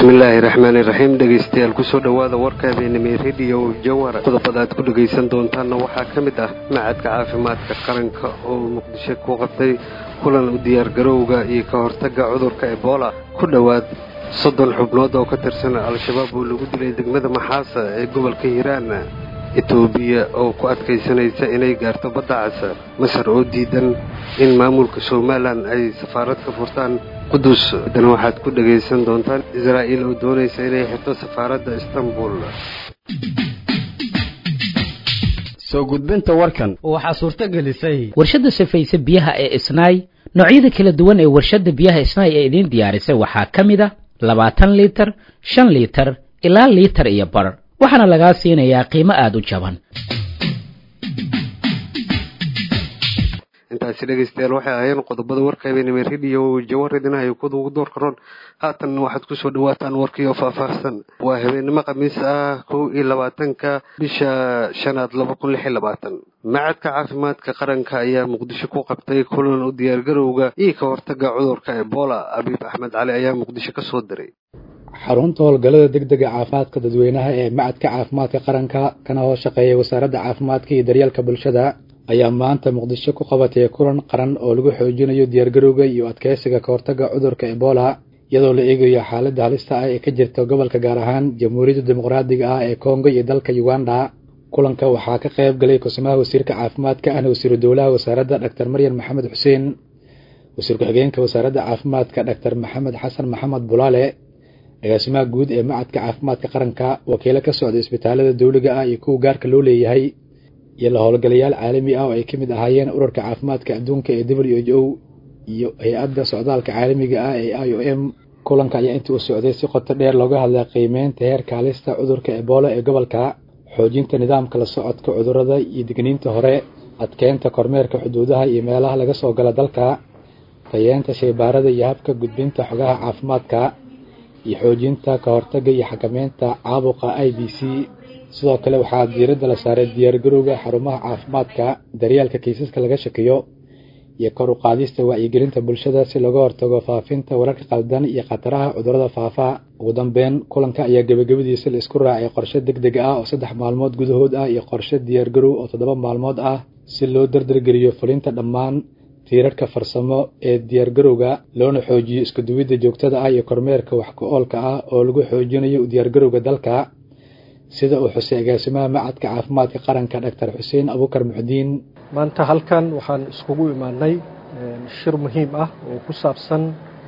bismillaahi raxmaani raxiim dhegaystayaal kusoo dhowaada warka habeenimay rediyo jawhar qodobada aad ku dhegaysan doontaanna waxaa ka mid ah macadka caafimaadka qaranka oo muqdisho ku qabtay kulan u diyaargarowga iyo ka hortagga cudurka ebola ku dhowaad soddon xubnood oo ka tirsan al-shabaab oo lagu dilay degmada maxaasa ee gobolka hiiraan etoobiya oo ku adkaysanaysa inay gaarto badda casa masar oo diidan in maamulka somalilan ay safaarad ka furtaan qudus haddana waxaad ku dhegaysan doontaan israa'iil oo doonaysa inay xirto safaaradda istanbul soo gudbinta warkan waxaa suurto gelisay warshadda safayse biyaha ee isnaay noocyada kala duwan ee warshadda biyaha isnaay ee idiin diyaarisay waxaa ka mid a labaatan liitar shan liitar ilaa liitar iyo bar waxaana lagaa siinayaa qiimo aada u jaban intaasi dhegaystayaal waxay ahaayeen qodobada warka habeenimay rediyo jawaridina ay kuda ugu door karoon haatan waxaad kusoo dhawaataan warkii oo faahfaahsan waa habeenimo khamiis ah kow iyo labaatanka bisha shanaad laba kun lix iyo labaatan macadka caafimaadka qaranka ayaa muqdisho ku qabtay kulan u diyaargarowga iyo ka hortaga cudurka ebola abiib axmed cali ayaa muqdisho ka soo diray xarunta howlgallada degdega caafimaadka dadweynaha ee macadka caafimaadka qaranka kana hoos shaqeeya wasaaradda caafimaadka iyo daryeelka bulshada ayaa maanta muqdisho ku qabatay kulan qaran oo lagu xoojinayo diyaargarowga iyo adkeysiga ka hortagga cudurka ebola iyadoo la eegayo xaaladda halista ah ee ka jirta gobolka gaar ahaan jamhuuriyadda dimuqraadiga ah ee kongo iyo dalka uganda kulanka waxaa ka qayb galay kusimaha wasiirka caafimaadka ahna wasiiru dowlaha wasaaradda dhaktar maryan maxamed xuseen wasiir ku-xigeenka wasaaradda caafimaadka dhaktar maxamed xasan maxamed bulaale agaasimaha guud ee macadka caafimaadka qaranka wakiilo ka socda isbitaalada dowliga ah iyo kuwa gaarka loo leeyahay iyo la howlgalayaal caalami ah oo ay ka mid ahaayeen urarka caafimaadka adduunka ee w h o iyo hay-adda socdaalka caalamiga ah ee i o m kulanka ayaa intii uu socday si qoto dheer looga hadlay qiimeynta heerka halista cudurka ebola ee gobolka xoojinta nidaamka la socodka cudurrada iyo digniinta hore adkeynta kormeerka xuduudaha iyo meelaha laga soo gala dalka tayeenta shaybaarada iyo habka gudbinta xogaha caafimaadka iyo xoojinta ka hortagga iyo xakameynta caabuqa i b c sidoo kale waxaa diiradda la saaray diyaargarowga xarumaha caafimaadka daryeelka kiisaska laga shakiyo iyo kor u qaadista wacyigelinta bulshada si looga hortago faafinta wararka qaldan iyo khataraha cudurrada faafa ugu dambeyn kulanka ayaa gebagabadiisa la isku raacay qorshe deg deg ah oo saddex maalmood gudahood ah iyo qorshe diyaargarow oo toddoba maalmood ah si loo dardargeliyo fulinta dhammaan tiirarka farsamo ee diyaargarowga loona xoojiyo iskuduwidda joogtada ah iyo kormeerka wax ku-oolka ah oo lagu xoojinayo u diyaargarowga dalka sida uu xusay agaasimaha macadka caafimaadka qaranka dhaktar xuseen abukar muxudiin maanta halkan waxaan iskugu imaanay shir muhiim ah oo ku saabsan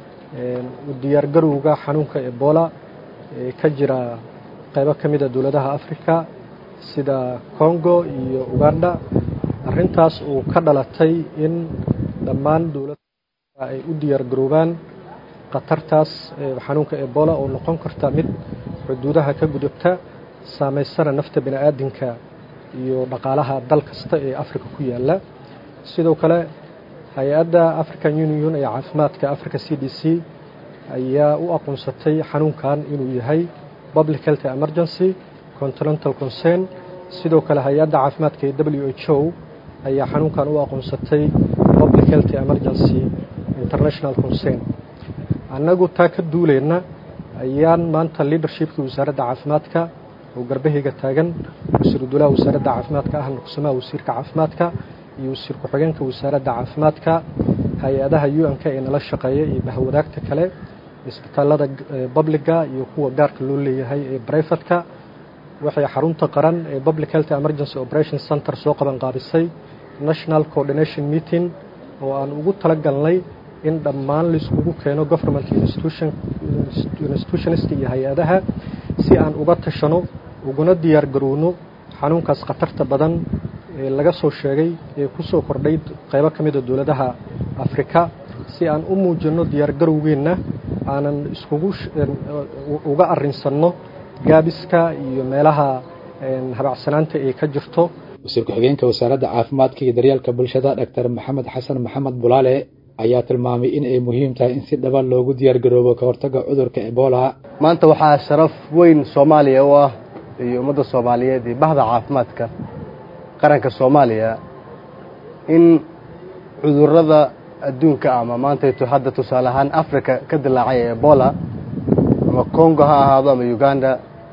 u diyaargarowga xanuunka ebola ee ka jira qaybo ka mida dowladaha africa sida congo iyo uganda arrintaas uu ka dhalatay in dhammaan dowladaha ay u diyaargaroobaan khatartaas xanuunka ebola oo noqon karta mid xuduudaha ka gudubta saamaysana nafta bini aadinka iyo dhaqaalaha dal kasta ee africa ku yaala sidoo kale hay-adda african union ee caafimaadka africa c d c ayaa u aqoonsatay xanuunkan inuu yahay public health emergency continental concern sidoo kale hay-adda caafimaadka ee w h o ayaa xanuunkan u aqoonsatay public health emergency international concern annagu taa ka duuleyna ayaan maanta leadershipkii wasaaradda caafimaadka oo garbahayga taagan wasiiru dowlaha wasaaradda caafimaadka ahna kusimaha wasiirka caafimaadka iyo wasiir ku-xigeenka wasaaradda caafimaadka hay-adaha u-n-k ee nala shaqeeya iyo bahwadaagta kale isbitaalada babliga iyo kuwa gaarka loo leeyahay ee brifatka waxay xarunta qaran ee public health emergency operation center soo qaban qaabisay national coordination meeting oo aan ugu tala galnay in dhammaan laiskugu keeno government institutionist iyo hay-adaha si aan uga tashano uguna diyaar garowno xanuunkaas khatarta badan ee laga soo sheegay ee ku soo kordhay qaybo ka mida dowladaha afrika si aan u muujinno diyaargarowgeenna aanan iskugu uga arrinsanno gaabiska iyo meelaha habacsanaanta ee ka jirto wasiir ku-xigeenka wasaaradda caafimaadka iyo daryeelka bulshada dhaktar maxamed xasan maxamed bulaale ayaa tilmaamay in ay muhiim tahay in si dhaba loogu diyaargaroobo ka hortagga cudurka ebola maanta waxaa sharaf weyn soomaaliya u ah iyo ummadda soomaaliyeed iyo bahda caafimaadka qaranka soomaaliya in cudurrada adduunka ama maantaytu hadda tusaale ahaan africa ka dilaacay ebola ama ama congo ha ahaado ama uganda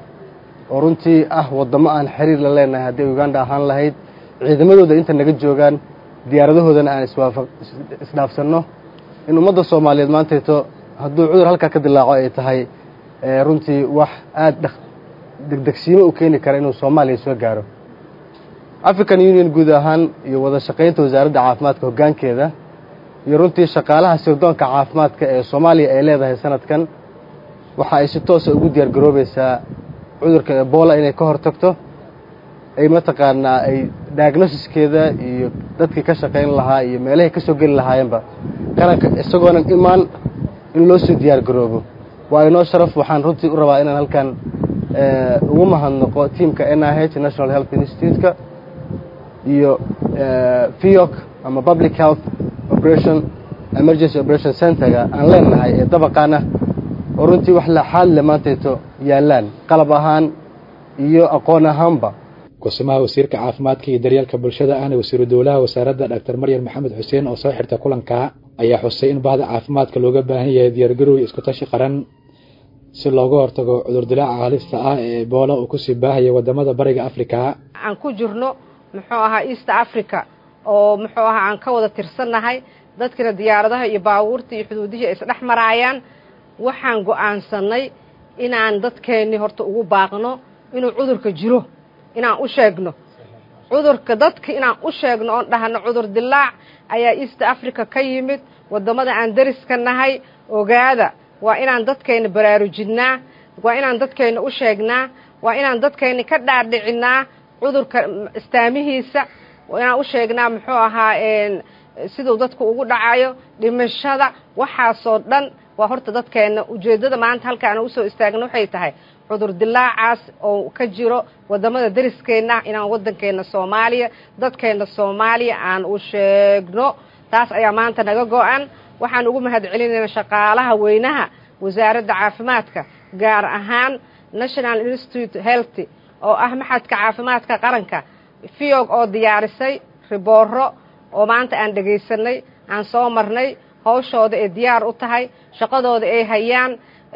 oo runtii ah waddamo aan xiriir la leenahay haddii uganda ahaan lahayd ciidamadooda inta naga joogaan diyaaradahoodana aan iswaafa isdhaafsanno in ummadda soomaaliyeed maantayto hadduu cudur halkaa ka dilaaco ay tahay runtii wax aada degdegsiimo u keeni kara inuu soomaaliya soo gaaro african union guud ahaan iyo wada shaqaynta wasaaradda caafimaadka hoggaankeeda iyo runtii shaqaalaha sirdoonka caafimaadka ee soomaaliya ay leedahay sanadkan waxa ay si toosa ugu diyaar garoobaysaa cudurka ebola inay ka hor tagto ay mataqaanaa ay diagnosiskeeda iyo dadkii ka shaqayn lahaa iyo meelahay ka soo geli lahaayeenba qaranka isagoonan imaan in loo soo diyaar garoobo waa inoo sharaf waxaan runtii u rabaa inaan halkan ugu mahadnaqo tiamka n i h national health institute-ka iyo fiok ama public health operation emergency operation centerga aan leenahay ee dabaqaana oo runtii wax laxaad le maantayto yaallaan qalab ahaan iyo aqoon ahaanba gosimaha wasiirka caafimaadka iyo daryeelka bulshada ahna wasiiru dowlaha wasaaradda doctor maryam maxamed xuseen oo soo xirta kulanka ayaa xusay in bahda caafimaadka looga baahan yahay diyaargarow iyo iskutashi qaran si looga hortago cudurdilaaca halista ah ee ebola uu kusii baahaya wadamada bariga africa aan ku jirno muxuu ahaa east africa oo muxuu ahaa aan ka wada tirsannahay dadkina diyaaradaha iyo baabuurta iyo xuduudihii ay isdhex maraayaan waxaan go'aansannay inaan dadkeennii horta ugu baaqno inuu cudurka jiro inaan u sheegno cudurka dadka inaan u sheegno oon dhahno cudur dilaac ayaa east africa ka yimid waddamada aan dariska nahay ogaada waa inaan dadkeenna baraarujinnaa waa inaan dadkeenna u sheegnaa waa inaan dadkeenna ka dhaadhicinnaa cudurka istaamihiisa waa inaan u sheegnaa muxuu ahaa siduu dadku ugu dhacayo dhimashada waxaasoo dhan waa horta dadkeenna ujeeddada maanta halkaana usoo istaagna waxay tahay cudur dilaacaas oo ka jiro waddamada dariskeenna inaan waddankeenna soomaaliya dadkeenna soomaaliya aan u sheegno taas ayaa maanta naga go-an waxaan ugu mahad celinaynaa shaqaalaha weynaha wasaaradda caafimaadka gaar ahaan national institute health oo ah maxadka caafimaadka qaranka fiog oo diyaarisay ribooro oo maanta aan dhegaysanay aan soo marnay hawshooda ay diyaar u tahay shaqadooda ay hayaan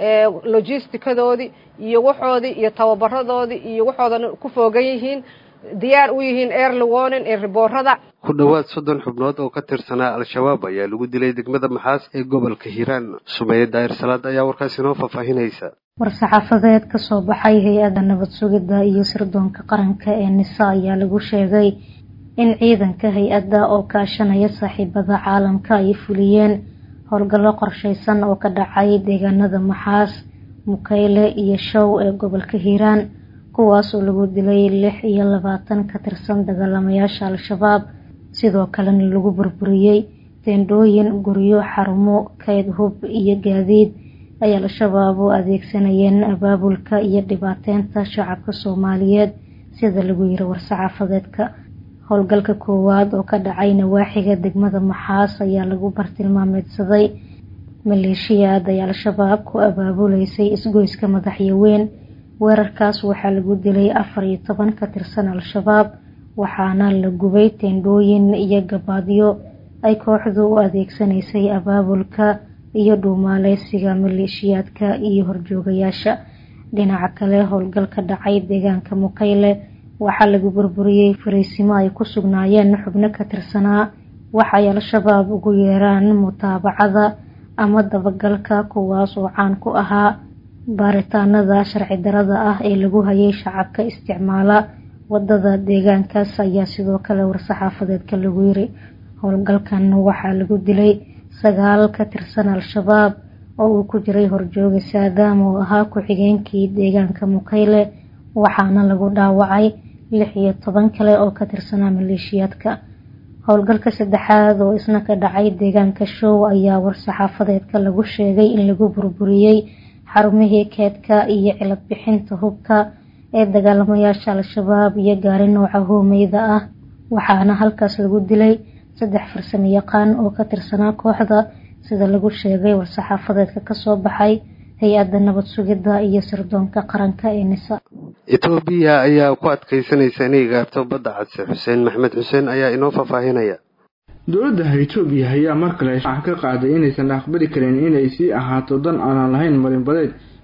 logistikadoodii iyo waxoodii iyo tababaradoodii iyo waxoodana ku foogan yihiin diyaar u yihiin early warning ee riboorada ku dhowaad soddon xubnood oo ka tirsanaa al-shabaab ayaa lagu dilay degmada maxaas ee gobolka hiiraan sumeeye daahir salaad ayaa warkaas inoo faahfaahinaysa war-saxaafadeed ka soo baxay hay-adda nabad sugidda iyo sirdoonka qaranka ee nisa ayaa lagu sheegay in ciidanka hay-adda oo kaashanaya saaxiibada caalamka ay fuliyeen howlgallo qorshaysan oo ka dhacay deegaanada maxaas mukayle iyo show ee gobolka hiiraan kuwaas oo lagu dilay lix iyo labaatan ka tirsan dagaalamayaasha al-shabaab sidoo kalena lagu burburiyey teendhooyin guryo xarumo kayd hub iyo gaadiid ay al-shabaab u adeegsanayeen abaabulka iyo dhibaateynta shacabka soomaaliyeed sida lagu yiri war-saxaafadeedka howlgalka koowaad oo ka dhacay nawaaxiga degmada maxaas ayaa lagu bartilmaameedsaday maleeshiyaad ay al-shabaab ku abaabuleysay isgoyska madaxyaweyn weerarkaas waxaa lagu dilay afar iyo toban ka tirsan al-shabaab waxaana la gubay teendhooyin iyo gabaadyo ay kooxdu u adeegsanaysay abaabulka iyo dhuumaaleysiga maleeshiyaadka iyo horjoogayaasha dhinaca kale howlgal ka dhacay deegaanka mukayle waxaa lagu burburiyey fariisimo ay ku sugnaayeen xubno ka tirsanaa waxay al-shabaab ugu yeeraan mutaabacada ama dabagalka kuwaas oo caan ku ahaa baaritaanada sharci darada ah ee lagu hayay shacabka isticmaala wadada deegaankaas ayaa sidoo kale war-saxaafadeedka lagu yiri howlgalkan waxaa lagu dilay sagaal ka tirsan al-shabaab oo uu ku jiray horjooga saadaam oo ahaa ku-xigeenkii deegaanka mukayle waxaana lagu dhaawacay lix iyo toban kale oo ka tirsanaa maleeshiyaadka howlgalka saddexaad oo isna ka dhacay deegaanka show ayaa war-saxaafadeedka lagu sheegay in lagu burburiyey xarumihii keedka iyo cilad bixinta hubka ee dagaalamayaasha al-shabaab iyo gaari nooca hoomeyda ah waxaana halkaas lagu dilay saddex farsamo yaqaan oo ka tirsanaa kooxda sida lagu sheegay war-saxaafadeedka kasoo baxay hay-adda nabad sugidda iyo sirdoonka qaranka ee nisa etoobiya ayaa ku adkaysanaysa inay gaarto badda cadse xuseen maxmed xuseen ayaa inoo faahfaahinaya dowladda etoobiya ayaa mar kale shaaca ka qaaday inaysan aqbali karin inay sii ahaato dan aanan lahayn marinbadeed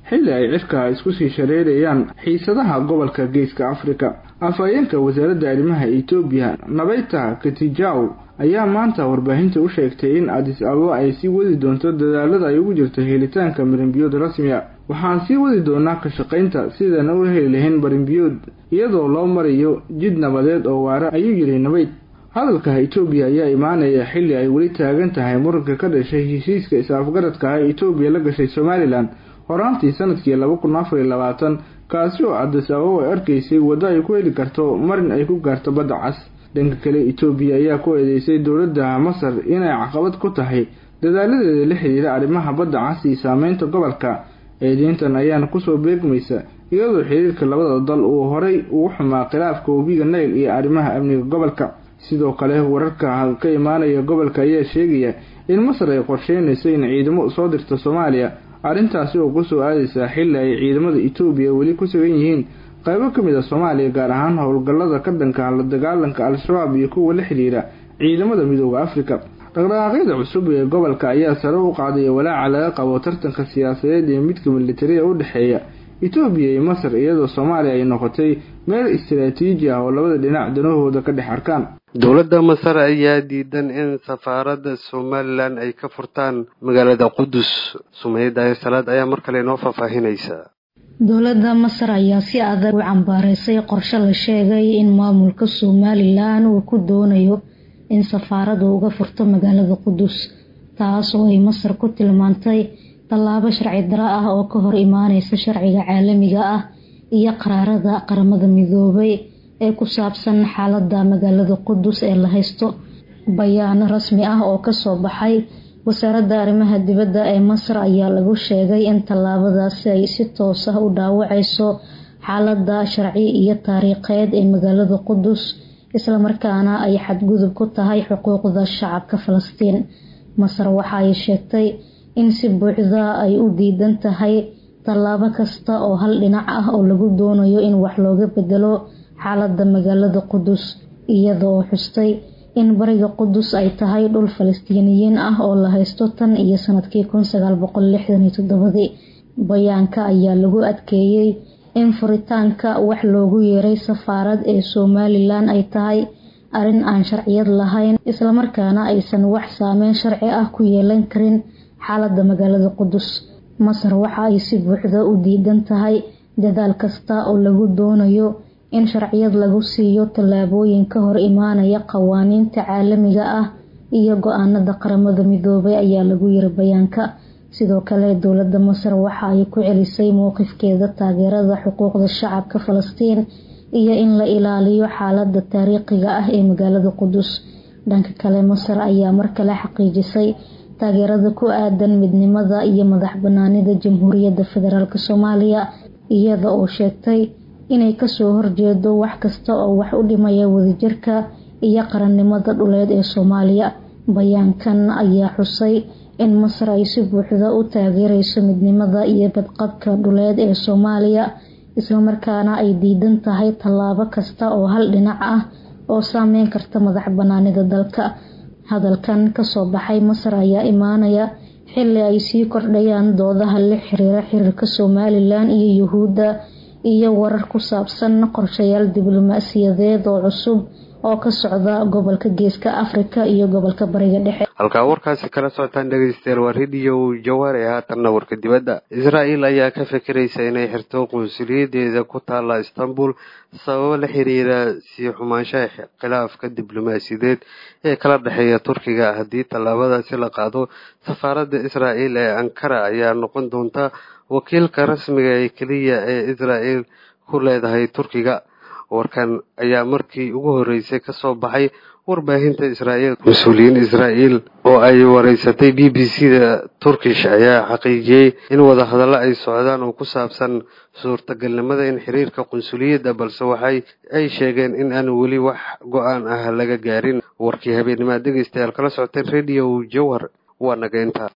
xilli ay cirka isku sii shareerayaan xiisadaha gobolka geeska afrika afhayeenka wasaaradda arrimaha etoobiya nabayta katijaw ayaa maanta warbaahinta u sheegtay in adis ababa ay sii wadi doonto dadaalada ay ugu jirto helitaanka marinbiyood rasmiga waxaan sii wadi doonaa ka shaqaynta sidaan u heli lahayn marinbiyood iyadoo loo marayo jid nabadeed oo waara ayuu yidhi nabayd hadalka etoobiya ayaa imaanaya xilli ay weli taagan tahay muranka ka dhashay heshiiska is-afgaradka ah etoobiya la gashay somalilan horaantii sanadkii laba kun afar iyo labaatan kaasi oo adis ababa ay arkaysay waddo ay ku heli karto marin ay ku gaarto badda cas dhanka kale etoobiya ayaa ku eedeysay dowladda masar inay caqabad ku tahay dadaaladeeda la xiriira arrimaha badda cas iyo saameynta gobolka eedeyntan ayaana kusoo beegmaysa iyadoo xiriirka labada dal uu horay ugu xumaa khilaafka webiga nayl iyo arrimaha amniga gobolka sidoo kale wararka ka imaanaya gobolka ayaa sheegaya in masar ay qorsheynayso in ciidamo soo dirto soomaaliya arrintaasi oo kusoo aadaysa xilli ay ciidamada etoobiya weli ku sugan yihiin qaybo ka mid a soomaaliya gaar ahaan howlgallada ka dhanka la dagaalanka al-shabaab iyo kuwa la xidhiira ciidamada midooda afrika dhaqdhaqaaqyada cusub ee gobolka ayaa sare u qaaday walaaca laga qabo tartanka siyaasadeed ee midka militariga u dhexeeya etoobiya iyo masar iyadoo soomaaliya ay noqotay meel istaraatiiji ah oo labada dhinac danahooda ka dhex arkaan dowladda masar ayaa diidan in safaaradda somalilan ay ka furtaan magaalada qudus sumayda salaad ayaa mar kale inoo faahfaahinaysa dowladda masar ayaa si adag u cambaareysay qorshe la sheegay in maamulka somalilan uu ku doonayo in safaaradu uga furto magaalada qudus taas oo ay masar ku tilmaantay tallaabo sharci daro ah oo ka hor imaaneysa sharciga caalamiga ah iyo qaraarada qaramada midoobay ee ku saabsan xaalada magaalada qudus ee la haysto bayaan rasmi ah oo kasoo baxay wasaaradda arrimaha dibadda ee masar ayaa lagu sheegay in tallaabadaasi ay si toos ah u dhaawaceyso xaalada sharci iyo taariikheed ee magaalada qudus islamarkaana ay xadgudub ku tahay xuquuqda shacabka falastiin masar waxa ay sheegtay in si buuxda ay u diidan tahay tallaabo kasta oo hal dhinac ah oo lagu doonayo in wax looga bedelo xaalada magaalada qudus iyadoo xustay in bariga qudus ay tahay dhul falastiiniyiin ah oo la haysto tan iyo sanadkii kun sagaal boqol lixdan iyo toddobadii bayaanka ayaa lagu adkeeyey in furitaanka wax loogu yeeray safaarad ee somalilan ay tahay arrin aan sharciyad lahayn islamarkaana aysan wax saameyn sharci ah ku yeelan karin xaalada magaalada qudus masar waxa ay si buuxda u diidan tahay dadaal kasta oo lagu doonayo in sharciyad lagu siiyo tallaabooyin ka hor imaanaya qawaaniinta caalamiga ah iyo go-aanada qaramada midoobay ayaa lagu yiri bayaanka sidoo kale dowladda masar waxa ay ku celisay mowqifkeeda taageerada xuquuqda shacabka falastiin iyo in la ilaaliyo xaalada taariikhiga ah ee magaalada qudus dhanka kale masar ayaa mar kale xaqiijisay taageerada ku aadan midnimada iyo madax banaanida jamhuuriyadda federaalk soomaaliya iyada oo sheegtay inay kasoo horjeedo wax kasta oo wax u dhimaya wadajirka iyo qarannimada dhuleed ee soomaaliya bayaankan ayaa xusay in masar ay si buuxda u taageereyso midnimada iyo badqabka dhuleed ee soomaaliya islamarkaana ay diidan tahay tallaabo kasta oo hal dhinac ah oo saameyn karta madax banaanida dalka hadalkan kasoo baxay masar ayaa imaanaya xili ay sii kordhayaan doodaha la xiriira xiriirka somalilan iyo yuhuudda iyo warar ku saabsan qorshayaal diblomaasiyadeed oo cusub oo ka socda gobolka geeska afrika iyo gobolka bariga dhexe halkaa warkaasi kala socotaan dhegeystayaal waa rediyo jawaar ee haatanna warka dibadda israel ayaa ka fikiraysa inay xirto qunsuliyadeeda ku taala istanbul sababo la xiriira sii xumaanshaha khilaafka diblomaasiyadeed ee kala dhexeeya turkiga haddii tallaabadaasi la qaado safaaradda israel ee ankara ayaa noqon doonta wakiilka rasmiga ee keliya ee israel ku leedahay turkiga warkan ayaa markii ugu horreysay kasoo baxay warbaahinta israa'iil mas-uuliyiin israa'iil oo ay wareysatay b b c da turkish ayaa xaqiijiyey in wadahadallo ay socdaan oo ku saabsan suurtagalnimada in xiriirka qunsuliyadda balse waxay ay sheegeen in aan weli wax go-aan ah laga gaarin warkii habeenimaad dhegeystayaal kala socoteen radio jawhar waa naga intaa